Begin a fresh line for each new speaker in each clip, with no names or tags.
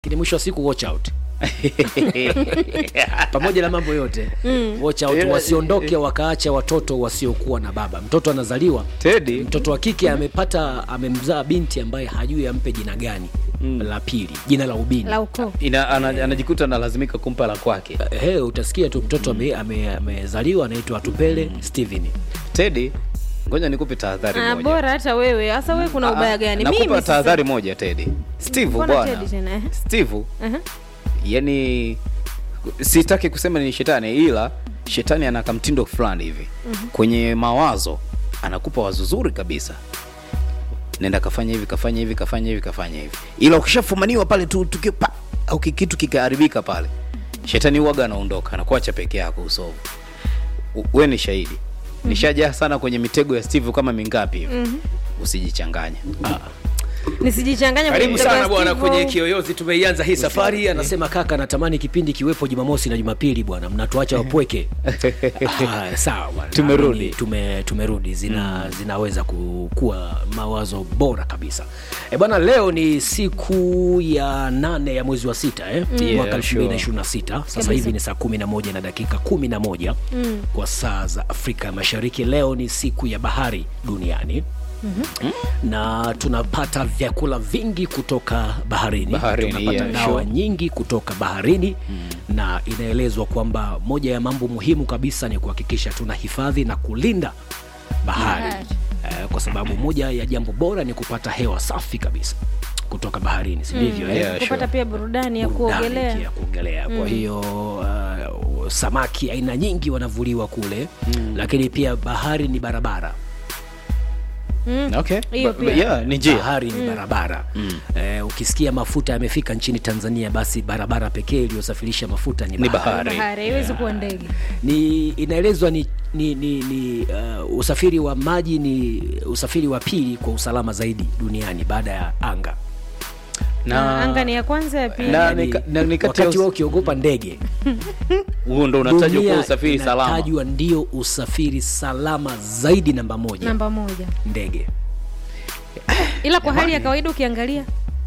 lakini mwisho wa siku watch out pamoja na mambo yote watch out
Ila-
wasiondoke wakaacha watoto wasiokuwa na baba mtoto anazaliwa
Teddy
mtoto wa kike amepata amemzaa binti ambaye hajui ampe jina gani la pili jina la ubini
la ukoo
ina, ana, anajikuta analazimika kumpa la kwake.
He, utasikia tu mtoto ame- ame- amezaliwa anaitwa Atupele Steven.
Teddy, ngoja nikupe tahadhari
Ah,
moja.
bora hata wewe hasa wewe kuna
Ah,
ubaya gani
Nakupa
mimi
tahadhari moja Teddy. Steve
Mbona
bwana.
Teddy tena, eh?
Steve,
Aha.
yani sitaki kusema ni shetani ila shetani ana kamtindo fulani hivi kwenye mawazo anakupa wazo zuri kabisa nenda kafanya hivi kafanya hivi kafanya hivi kafanya hivi ila ukishafumaniwa pale tu tukio pa au ki- kitu kikaharibika pale shetani huwaga anaondoka anakuacha peke yako usovu U- we ni shahidi nishajaa sana kwenye mitego ya steve kama mingapi hivi usijichanganye
nisijichanganye kwenye
Karibu
mtego
sana
wa
bwana
Steve.
kwenye Kiyoyozi, tumeianza hii safari. Anasema kaka, natamani kipindi kiwepo Jumamosi na Jumapili bwana, mnatuacha wapweke. Ah, sawa bwana,
Tumerudi.
Naamini tume, tumerudi zina zinaweza ku- kuwa mawazo bora kabisa. E bwana, leo ni siku ya nane ya mwezi wa sita eh?
Yeah,
mwaka
sure.
2026 sasa
Kabisa.
hivi ni saa 11 na dakika 11 kwa saa za Afrika ya Mashariki. Leo ni siku ya bahari duniani na tunapata vyakula vingi kutoka baharini,
Baharini,
tunapata
yeah,
dawa
sure.
nyingi kutoka baharini na inaelezwa kwamba moja ya mambo muhimu kabisa ni kuhakikisha tunahifadhi na kulinda bahari
Bahari.
eh, kwa sababu moja ya jambo bora ni kupata hewa safi kabisa kutoka baharini si ndivyo eh?
Yeah,
kupata
sure.
pia burudani ya
burudani
kuogelea
pia kuogelea kwa hiyo uh, samaki aina nyingi wanavuliwa kule lakini pia bahari ni barabara
okay.
Hiyo
Ba-
pia.
yeah, ni njia
bahari ni barabara eh, ukisikia mafuta yamefika nchini tanzania basi barabara pekee iliyosafirisha mafuta ni
Ni
bahari,
bahari.
bahari haiwezi kuwa ndege
ni inaelezwa ni, ni, ni, ni uh, usafiri wa maji ni usafiri wa pili kwa usalama zaidi duniani baada ya anga
na anga ni ya kwanza ya pili
Na-
Yaani,
ni ka- na- ni kati ya
wakati
us-
wao ukiogopa ndege
huo ndo unatajwa kuwa
dunia
usafiri salama
inatajwa ndio usafiri salama zaidi namba moja
namba moja
ndege
ila kwa hali ya kawaida ukiangalia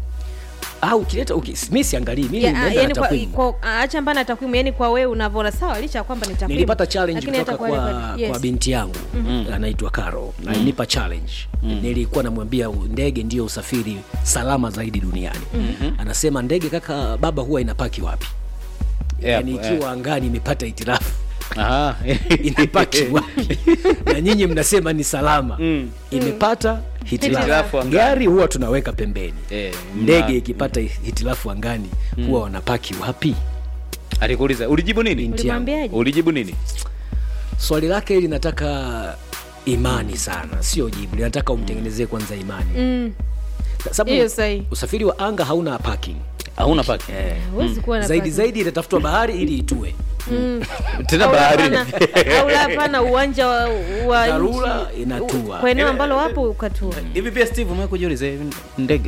au ukileta uki, mi siangalii mimi
ya,
nimeenda na
yani kwa,
takwimu.
kwa, acha mbana na takwimu yani kwa wewe unavyoona sawa licha ya kwamba ni takwimu
nilipata challenge
lakini hata
kutoka
kwa
kwa,
wale wale- yes.
kwa binti yangu anaitwa Caro alinipa challenge nilikuwa namwambia u- ndege ndio usafiri salama zaidi duniani anasema ndege kaka baba huwa inapaki wapi
Yeah,
yani
yeah.
ikiwa angani imepata itirafu
Aha.
inapaki wapi na nyinyi mnasema ni salama imepata hitilafu
Hitilafu angani.
gari huwa tunaweka pembeni
Eh, mna-
ndege ikipata hitilafu angani huwa wanapaki wapi
alikuuliza ulijibu nini
Binti yangu.
ulimwambiaje
ulijibu nini
swali lake linataka imani sana sio jibu linataka umtengenezee kwanza imani
Mm,
sababu
hiyo sahihi
usafiri wa anga hauna parking
hauna paki
eh,
huwezi kuwa na
zaidi
parking.
zaidi itatafutwa bahari ili itue
tena
Au la
baharini
hapana- au la hapana uwanja wa, wa
Dharura
nchi,
inatua.
u- kwa eneo ambalo wapo ukatua
hivi pia steve umewahi kujiuliza hivi ndege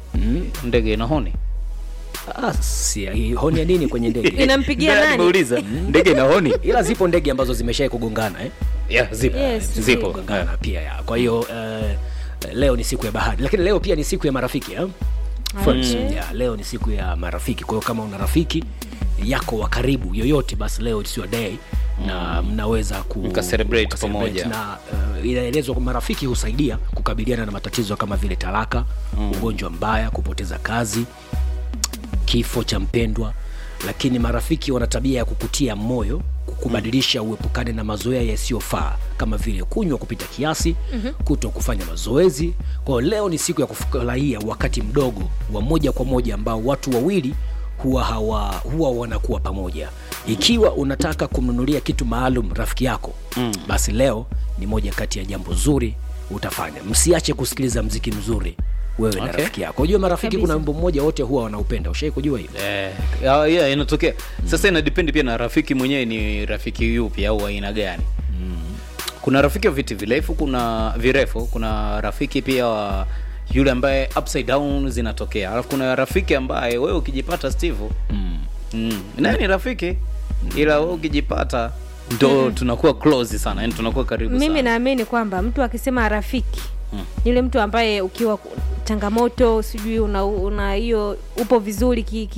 ndege ina honi
ah, si, hii honi ya nini kwenye ndege
inampigia
Ndio
nani
nimeuliza ndege ina honi
ila zipo ndege ambazo zimeshai kugongana eh?
yeah, zipo
Yes,
zipo
zipo.
kugongana pia ya. kwa hiyo eh, leo ni siku ya bahari lakini leo pia ni siku ya marafiki eh? Friends.
Okay.
Yeah, leo ni siku ya marafiki kwa hiyo kama una rafiki yako wa karibu yoyote basi leo it's your day na mnaweza ku,
Mka celebrate
mka celebrate.
pamoja.
na uh, inaelezwa kwamba marafiki husaidia kukabiliana na matatizo kama vile talaka ugonjwa mbaya kupoteza kazi kifo cha mpendwa lakini marafiki wana tabia ya kukutia moyo kukubadilisha uepukane na mazoea yasiyofaa kama vile kunywa kupita kiasi mm-hmm. kuto kufanya mazoezi kwa hiyo leo ni siku ya kufurahia wakati mdogo wa moja kwa moja ambao watu wawili huwa hawa huwa wanakuwa pamoja ikiwa unataka kumnunulia kitu maalum rafiki yako mm. basi leo ni moja kati ya jambo zuri utafanya msiache kusikiliza mziki mzuri wewe na
Okay.
rafiki yako unajua marafiki
Kabisa.
kuna wimbo mmoja wote huwa wanaupenda ushai kujua hivyo
Eh, ya- yeah, inatokea sasa inadependi pia na rafiki mwenyewe ni rafiki yupi au aina gani kuna rafiki wa viti virefu kuna virefu kuna rafiki pia wa yule ambaye upside down zinatokea alafu kuna rafiki ambaye wewe ukijipata steve mm. Mm. naye ni rafiki ila wewe ukijipata ndo tunakuwa close sana yani tunakuwa karibu
mimi
sana
naamini kwamba mtu akisema rafiki yule mtu ambaye ukiwa changamoto sijui una una hiyo upo vizuri ki,